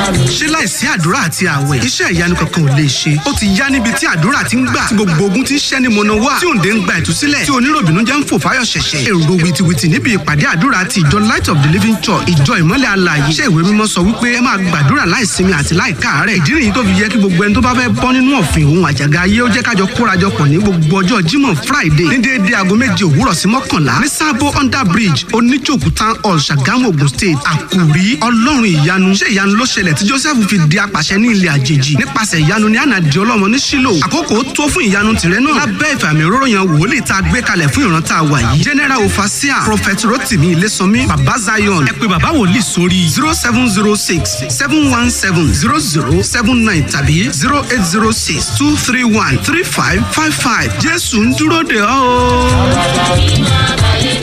ṣé láìsí àdúrà àti àwẹ̀ iṣẹ́ ìyanu kankan ò lè ṣe ó ti yá níbi tí àdúrà ti ń gbà tí gbogbo ogun ti ń ṣẹ́ ní mọ̀nà wá tí òǹdè ń gba ìtúsílẹ̀ tí oníròbìnú jẹ́ ń fò fáyọ̀ ṣẹ̀ṣẹ̀ èrò wìtìwìtì níbi ìpàdé àdúrà ti ìjọ light of the living church ìjọ ìmọ́lẹ̀ alààyè iṣẹ́ ìwé mímọ́ sọ wípé ẹ máa gbàdúrà láìsinmi àti láìkáàárẹ̀ ìdí nìyí tó fi yẹ kí gbogbo ẹni tó bá fẹ́ bọ́ nínú ọ̀fìn òun àjàgà ayé ó jẹ́ kájọ kórajọpọ̀ ní gbogbo ọjọ́ jímọ̀ friday ní déédéé aago méje òwúrọ̀ sí mọ́kànlá ní sábó under bridge oníjòkú town hall ṣàgámù ogun state àkùrí ọlọ́run ìyanu ṣé ìyanu ló ṣẹlẹ̀ tí joseph fi di apàṣẹ ní ilẹ̀ àjèjì nípasẹ̀ ìyanu ní ànàdì ọlọ́mọ ní sílò àkókò tó fún ìyanu tìrẹ náà lábẹ́ ìfàmì òróró yan wòlíì tá a gbé kalẹ̀ fún ìran tá a wà yìí general ofasia prophet rotimi ilésànmí baba zion ẹ pé baba wòlíì sórí zero seven zero six seven one seven zero zero seven nine tàbí zero eight zero six two three one three five five five jésù ń dúró de ọ́ o.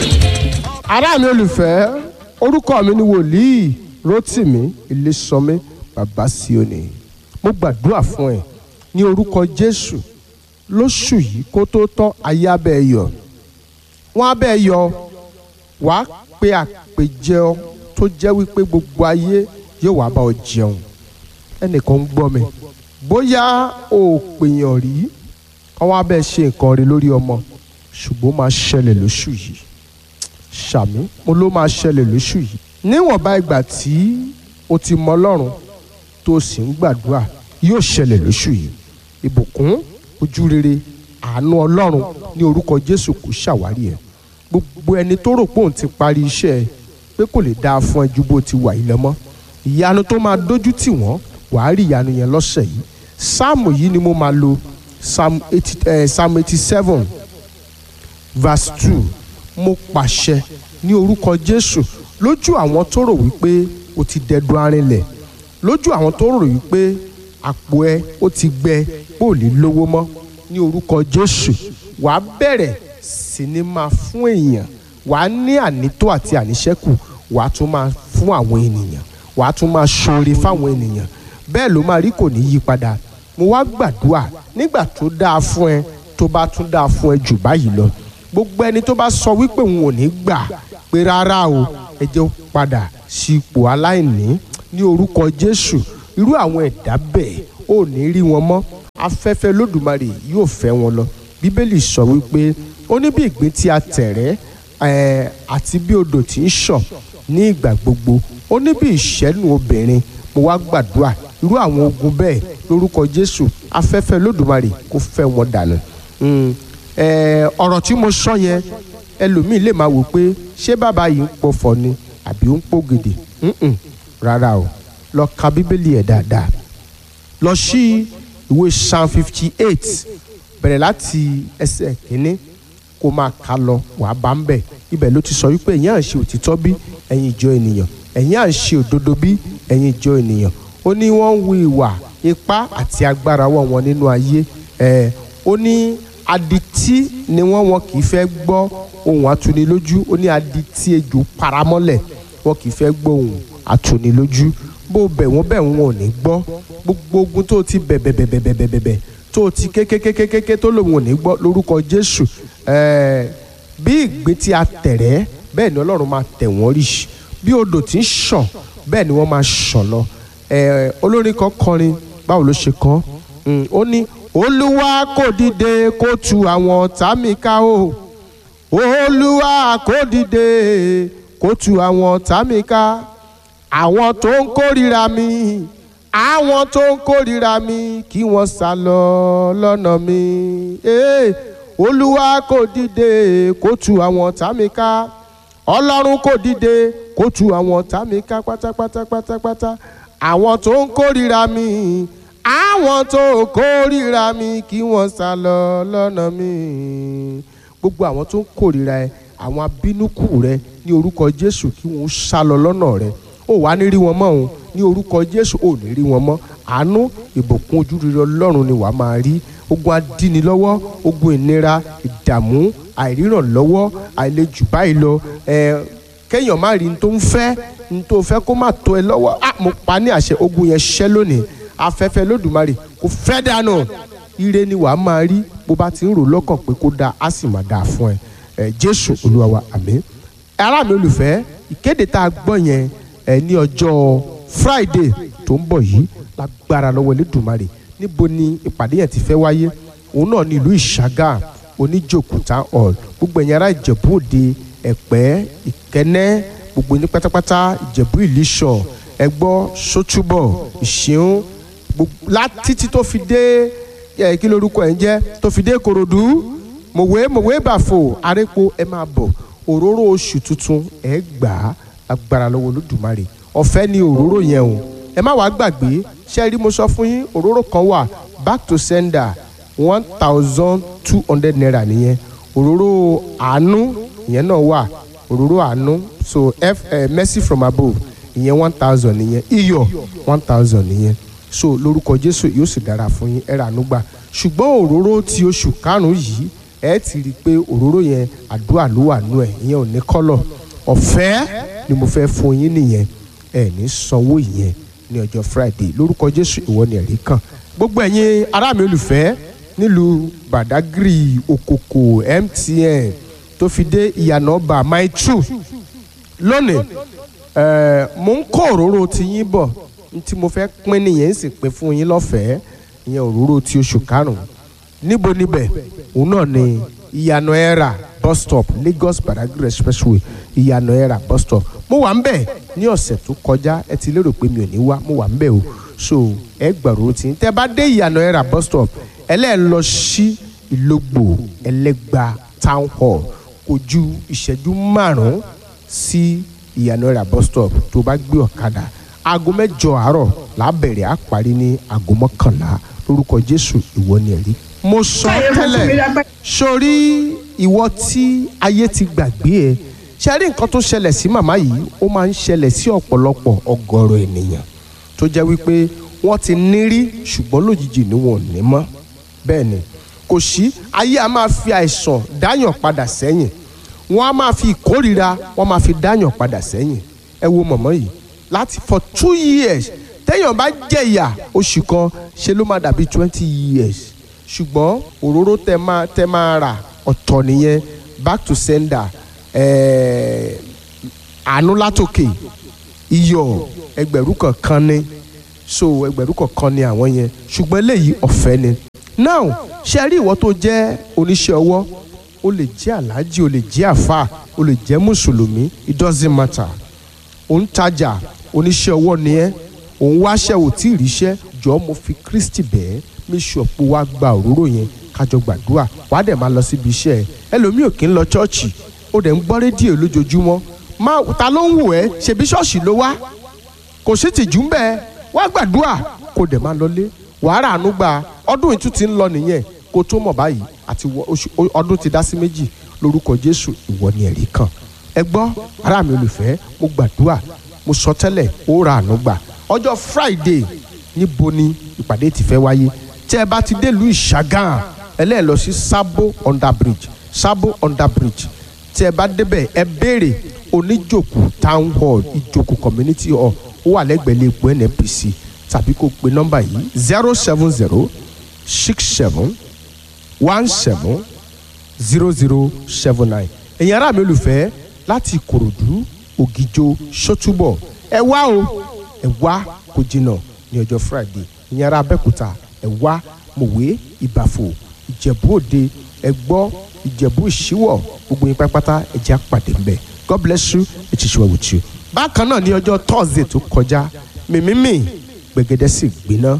ará mi olùfẹ́ orúkọ mi ni wòlíì rotimi ilésànmí baba sioni mo gbàdúrà fún ẹ ní orúkọ jésù lóṣù yìí kó tó tán ayé abẹ́ ẹ yọ wọ́n abẹ́ ẹ yọ wàá pe àpèjẹ tó jẹ́ wípé gbogbo ayé yóò wá bá ọ jẹun ẹnìkan ń gbọ́ mi bóyá o ò pèèyàn rí ọwọ́ abẹ́ ṣe nǹkan rí lórí ọmọ ṣùgbọ́n máa ṣẹlẹ̀ lóṣù yìí ṣàmì mo ló máa ṣẹlẹ̀ lóṣù yìí níwọ̀nba ìgbà tí o ti mọ ọlọ́run tó o sì ń gbàdúrà yóò ṣẹlẹ̀ lóṣù yìí ìbùkún ojú rere àánú ọlọ́run ní orúkọ jésù kò ṣàwárí ẹ̀ gbogbo ẹni tó rò pé òun ti parí iṣẹ́ ẹ pé kò lè dáa fún ẹ ju bó ti wà yìí lọ mọ́ ìyanu tó máa dójú tì wọ́n wàá rí ìyanu yẹn lọ́sẹ̀ yìí sáàmù yìí ni mo máa lo psalm eighty eh, psalm eighty seven verse two mo pàṣẹ ní orúkọ jésù lójú àwọn tó rò wípé o ti dẹdun arinlẹ̀ lójú àwọn tó rò wípé àpò ẹ ó ti gbẹ bó lè lówó mọ́ ní orúkọ jésù wàá bẹ̀rẹ̀ sí ní máa fún èèyàn wàá ní ànító àti àníṣẹ́kù wàá tún máa fún àwọn ènìyàn wàá tún máa ṣoore fáwọn ènìyàn bẹ́ẹ̀ ló máa rí kò ní yí padà mo wá gbàdúrà nígbà tó dáa fún ẹ tó bá tún dáa fún ẹ jù báyìí lọ gbogbo ẹni tó bá sọ wípé òun ò ní gbà pé rárá o ẹ jẹ́ ó padà sí ipò aláìní ní orúkọ jésù irú àwọn ẹ̀dá bẹ́ẹ̀ ò ní rí wọn mọ́ afẹ́fẹ́ lódùmarè yóò fẹ́ wọn lọ bíbélì sọ wípé ó ní bí ìgbín tí a tẹ̀rẹ́ ẹ̀ àti bí odò tí ń ṣàn ní ìgbà gbogbo ó ní bí ìṣẹ́nu obìnrin mo wá gbàdúrà irú àwọn ogun bẹ́ẹ̀ lórúkọ jésù afẹ́fẹ́ lódùmarè kó fẹ́ wọn dànù ọ̀rọ̀ tí mo sọ yẹn ẹlòmíì lè máa wò pé ṣé bàbá yìí ń pọ̀fọ̀ ni àbí ó ń pògèdè rárá o lọ ka bíbélì ẹ̀ dáadáa lọ sí ìwé psalm fifty eight bẹ̀rẹ̀ láti ẹsẹ̀ kínní kó máa ka lọ wàá bá ń bẹ̀ ibẹ̀ ló ti sọ wípé ẹ̀yin à ń ṣe òtítọ́ bí ẹ̀yin ìjọ ènìyàn ẹ̀yin à ń ṣe òdodo bí ẹ̀yin ìjọ ènìyàn ó ní wọ́n ń wu ìwà ipá àti agbára wọ̀ wọn nínú ayé ẹ̀ ó ní adití ni wọ́n wọn kì í fẹ́ gbọ́ ohun atúnilójú ó ní adití ejò paramọ́lẹ̀ wọn kì í fẹ́ gbọ́ ohun atúnilójú bó bẹ̀ wọ́n bẹ̀ wọ́n ò ní gbọ́ gbogbo ogun tó ti bẹ̀ bẹ̀ bẹ̀ bẹ̀ bẹ̀ bẹ̀ bẹ̀ bẹ̀ tó ti kékékékéké tó lòun ò ní gbọ́ lórúkọ Jésù ẹ̀ẹ́ bí ìgbín tí a tẹ̀rẹ́ bẹ́ẹ̀ ni Ọlọ́run máa tẹ̀ wọ́n rí bí odò tí ń ṣàn bẹ́ẹ̀ ni wọ́n máa ṣàn lọ ẹ̀ẹ́ olórin kan kọrin báwo ló ṣe kọ́ ó ní olúwa kò dìde kó tu àwọn ọ̀tá mi ká o olúwa kò dìde kó tu àwọn ọ̀tá mi ká àwọn tó ń kórìíra mi àwọn tó ń kórìíra mi kí wọ́n sá lọ lọ́nà mi hey, olúwa kò dìde kó tu àwọn ọ̀tá mi ká ọlọ́run kò dìde kó tu àwọn ọ̀tá mi ká pátápátá pátápátá àwọn tó ń kórìíra mi àwọn tó kórìíra mi kí wọ́n sá lọ lọ́nà mi gbogbo àwọn tó ń kórìíra ẹ àwọn abínúkù rẹ ní orúkọ jésù kí wọ́n sá lọ lọ́nà rẹ ó wàá ní rí wọn mọ́ òun ní orúkọ jésù ò ní rí wọn mọ́ àánú ìbùkún ojúrere ọlọ́run ni wàá máa rí ogun adínilọ́wọ́ ogun ìnira ìdààmú àìrírànlọ́wọ́ àìlejù báyìí lọ ẹ kéèyàn má rí n tó ń fẹ́ n tó fẹ́ kó má tó ẹ lọ́wọ́ ah mo pa ní àṣẹ ogun yẹn ṣẹ́ lónìí afẹ́fẹ́ lódùmarè kò fẹ́ dànù ire ni wàá máa rí bó bá ti ń rò lọ́kàn pé kó dáa á sì máa dáa fún ẹ ẹ jésù olúwa wa àmín ará mi olùfẹ́ ìkéde tá a gbọ́ yẹn ẹ ní ọjọ́ friday tó ń bọ̀ yìí lágbára lọ́wọ́ Elédùmarè níbo ni ìpàdé yẹn ti fẹ́ wáyé òun náà ní ìlú ìṣàgà oníjòkúta hall gbogbo ẹ̀yin ará ìjẹ̀bú òde ẹ̀pẹ́ ìkẹ́nẹ́ gbogbo ní pátápátá ìjẹ̀bú ìlíṣọ̀ ẹgbọ́ sótúbọ̀ ìṣeun títí tó fi dé ẹ kí lorúkọ ẹ̀ ń jẹ́ tó fi dé korodu mòwe mòwe bàfò arépo ẹ máa bọ̀ òróró oṣù tuntun ẹ gbà á agbára lọ́wọ́ olódùmarè ọ̀fẹ́ ni òróró yẹn o ẹ má wàá gbàgbé ṣé rí mo sọ fún yín òróró kan wà back to sender one thousand two hundred naira nìyẹn òróró àánú ìyẹn náà wà òróró àánú so f uh, mercy from above ìyẹn one thousand nìyẹn iyọ̀ one thousand nìyẹn so lórúkọ jésù yóò sì dára fún yín ẹ rà àánú gbà ṣùgbọ́n òróró ti oṣù karùn-ún yìí ẹ ti rí i pé òróró yẹn àdúrà ló wà nú ẹ ìyẹn ò ní kọ́lọ̀ ọ̀fẹ́ ni mo fẹ́ fún yín nìyẹn ẹ ní sanwó ìyẹn ní ọjọ́ friday lórúkọ jésù ìwọ ni ẹ̀rí kan gbogbo ẹ̀yin ará mi olùfẹ́ nílùú badagry okoko mtn tó fi dé ìyànà ọba my true lónìí ẹ mo ń kó òróró ti yín bọ̀ tí mo fẹ́ pín nìyẹn sì pín fún yín lọ́fẹ̀ẹ́ ìyẹn òróró ti oṣù karùn-ún níbo níbẹ̀ òun náà ni ìyànà ẹ̀rà bus stop lagos badagry expressway ìyànà ẹ̀rà bus stop mo wà ń bẹ̀ ní ọ̀sẹ̀ tó kọjá ẹ ti lérò pé mi ò ní wá mo wà ń bẹ̀ o so ẹ gbàrú tí tẹ bá dé ìyànà ẹ̀rà bus stop ẹlẹ́ẹ̀ lọ sí ìlógbò ẹlẹ́gba town hall kò ju ìṣẹ́jú márùn-ún sí ìyànà ẹ̀rà bus stop tó bá gbé ọ̀kadà aago mẹ́jọ àárọ̀ lábẹ̀rẹ̀ á parí ní aago mọ́kànlá lórúkọ jésù ìwọ ni ẹ̀rí. mo sọ tẹ́lẹ̀ sórí ìwọ tí ayé ti gbàgbé ẹ ṣe rí nǹkan tó ṣẹlẹ̀ sí màmá yìí ó máa ń ṣẹlẹ̀ sí ọ̀pọ̀lọpọ̀ ọgọ́rọ̀ ènìyàn tó jẹ́ wípé wọ́n ti nírí ṣùgbọ́n lójijì ni wọn ò ní mọ́ bẹ́ẹ̀ ni kò sí ayé a máa fi àìsàn dáyàn padà sẹ́yìn wọ́n á máa fi ìkórira wọ́n máa fi dáyàn padà sẹ́yìn ẹ wo mọ̀mọ́ yìí láti for two years téèyàn bá jẹ̀yà oṣù kan ṣe ló máa dàbí twenty years ṣùgbọ́n òróró tẹ máa tẹ máa rà ọ̀tọ̀ nìyẹn back to sender àánú látòkè iyọ̀ ẹgbẹ̀rún kọ̀ọ̀kan ni so ẹgbẹ̀rún kọ̀ọ̀kan ni àwọn yẹn ṣùgbọ́n eléyìí ọ̀fẹ́ ni now ṣe rí ìwọ tó jẹ́ oníṣẹ́ ọwọ́ o lè jẹ́ aláàjì o lè jẹ́ àfà o lè jẹ́ mùsùlùmí it doesn't matter ò ń tajà oníṣẹ́ ọwọ́ ni ẹ́ ò ń wáṣẹ́ ò tí ì ríṣẹ́ jọ mo fi Kristi bẹ́ẹ̀ mi ṣọ̀pọ̀ wá gba òróró yẹn kájọ gbàdúrà wàá dẹ̀ máa lọ síbi iṣẹ́ ẹ ẹlòmíì ò kí ń lọ chọ́ọ̀chì ó dẹ̀ ń gbọ́ rédíò lójoojúmọ́ máa ta ló ń wò ẹ́ ṣebí ṣọ́ọ̀ṣì ló wá kò sí tìjú ń bẹ́ẹ̀ wá gbàdúrà kó dẹ̀ máa lọlé wàá rà àánú gba ọdún ìtú ti ń lọ nìyẹn kó tó mọ̀ báyìí àti ọdún ti dá sí méjì lórúkọ Jésù ìwọ ni ẹ̀rí kan ẹ gbọ́ ará mi olùfẹ́ mo gbàdúrà mo sọ tẹ́lẹ̀ ó ra àánú gbà ọjọ́ Friday níbo ni ìpàdé ti fẹ́ wáyé tẹ́ ẹ bá ti délùú Ìṣàgàn ẹlẹ́ẹ̀ lọ sí Sabo under bridge Sabo under bridge tẹ́ ẹ bá débẹ̀ ẹ béèrè oníjòkù town hall ìjòkù community hall ó wà lẹ́gbẹ̀ẹ́ lè po NNPC tàbí kó pe nọ́mbà yìí zero seven zero six seven one seven zero zero seven nine ẹ̀yin ará mi olùfẹ́ láti Ìkòròdú Ògìjò Ṣótúbọ̀ ẹ wá o ẹ wá kó jìnnà ní ọjọ́ Friday ìyẹn ará Abẹ́òkúta ẹ wá Mòwe Ìbàfò Ìjẹ̀bú Òde ẹ gbọ́ Ìjẹ̀bú Ìṣíwọ̀ gbogbo yín pátápátá ẹ jẹ́ àpàdé ńbẹ̀ God bless you it is well with you. bákan náà ní ọjọ́ Thursday tó kọjá mímímì gbẹ̀gẹ́dẹ́ sì gbiná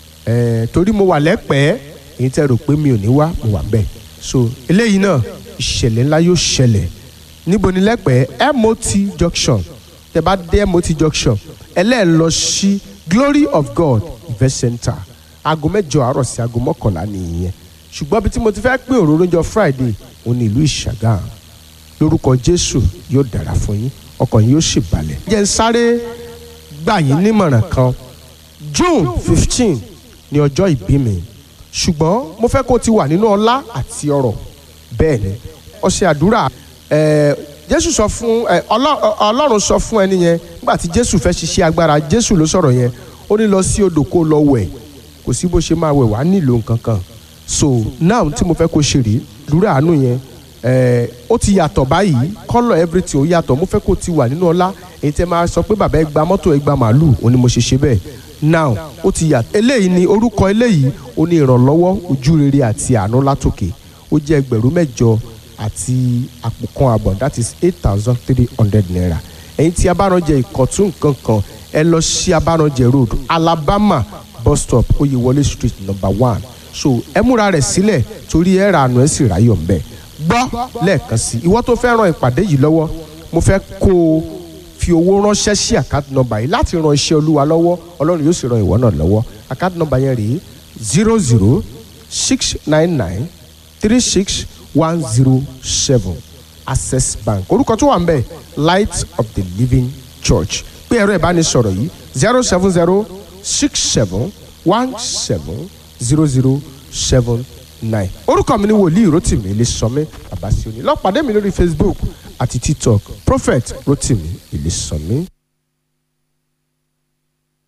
ẹ̀ torí mo wà lẹ́pẹ́ẹ́ èyí tẹ́ rò pé mi ò ní wá mo wà ńbẹ̀ so eléyìí náà ìṣẹ̀lẹ̀ ńlá yóò ṣẹlẹ̀ níbo ni lẹ́pẹ́ẹ́ MOT junction tẹ bá dé MOT junction ẹlẹ́ẹ̀ lọ sí Glory of God event center aago mẹ́jọ àárọ̀ sí aago mọ́kànlá nìyẹn ṣùgbọ́n bí tí mo ti fẹ́ pín òróró jọ Friday òun ní ìlú Ìṣàgàn lórúkọ Jésù yóò dára fún yín ọkàn yín yóò sì balẹ̀. jẹ́ ń sáré gbà yín nímọ̀ràn kan June fifteen ní ọjọ́ ìbí mi ṣùgbọ́n mo fẹ́ kó o ti wà nínú ọlá àti ọrọ̀ bẹ́ẹ̀ ni ọṣẹ àdúrà ẹ̀ẹ́ jésù sọ fún ẹ ọlọ́run sọ fún ẹni yẹn nígbà tí jésù fẹ́ ṣiṣẹ́ agbára jésù ló sọ̀rọ̀ yẹn ó ní lọ sí odò kó lọ wẹ̀ kò sí bó ṣe máa wẹ̀ wá nílò nǹkan kan so now tí mo fẹ́ kó ṣe rí lúrà àánú yẹn ẹ ó ti yàtọ̀ báyìí kọ́lọ̀ everything ó yàtọ̀ mo fẹ́ kó ti wà nínú ọlá èyí tẹ́ máa sọ pé bàbá ẹ gba mọ́tò ẹ gba màálù òun ni mo ṣe ṣe bẹ́ẹ̀ now ó ti yà eléyìí ni orúkọ eléyìí ó ní ìrànlọ́wọ́ ojú rere àti àánú látòkè ó jẹ́ ẹgbẹ̀rún mẹ́jọ àti àpò kan àbọ̀ that is eight thousand three hundred naira ẹ̀yin tí abáranjẹ ìkọ̀tún nǹkan kan ẹ lọ sí abáranjẹ road alabama bus stop oyewole street number one so ẹ múra rẹ̀ sílẹ̀ torí ẹ ra àánú ẹ sì ráyọ̀ mbẹ́ gbọ́ lẹ́ẹ̀kan sí ìwọ tó fẹ́ ran ìpàdé yìí lọ́wọ́ mo fẹ́ kó o fi owó ránṣẹ́ sí àkáàtì nọ́mbà yìí láti ran iṣẹ́ olúwa lọ́wọ́ ọlọ́run yóò sì ran ìwọ náà lọ́wọ́ àkáàtì nọ́mbà yẹn rèé zero zero six nine nine three six one zero seven access bank orúkọ tó wà ń bẹ̀ light of the living church pé ẹ̀rọ ìbánisọ̀rọ̀ yìí zero seven zero six seven one seven zero zero seven nine orúkọ mi ni wòlíì rotimi ilésànmi babasioni lọ pàdé mi lórí facebook àti tiktok prophet rotimi ilésànmi.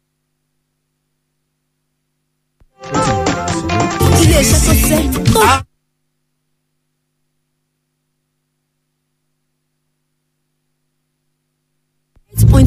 iléeṣẹ́ tó sẹ́ tó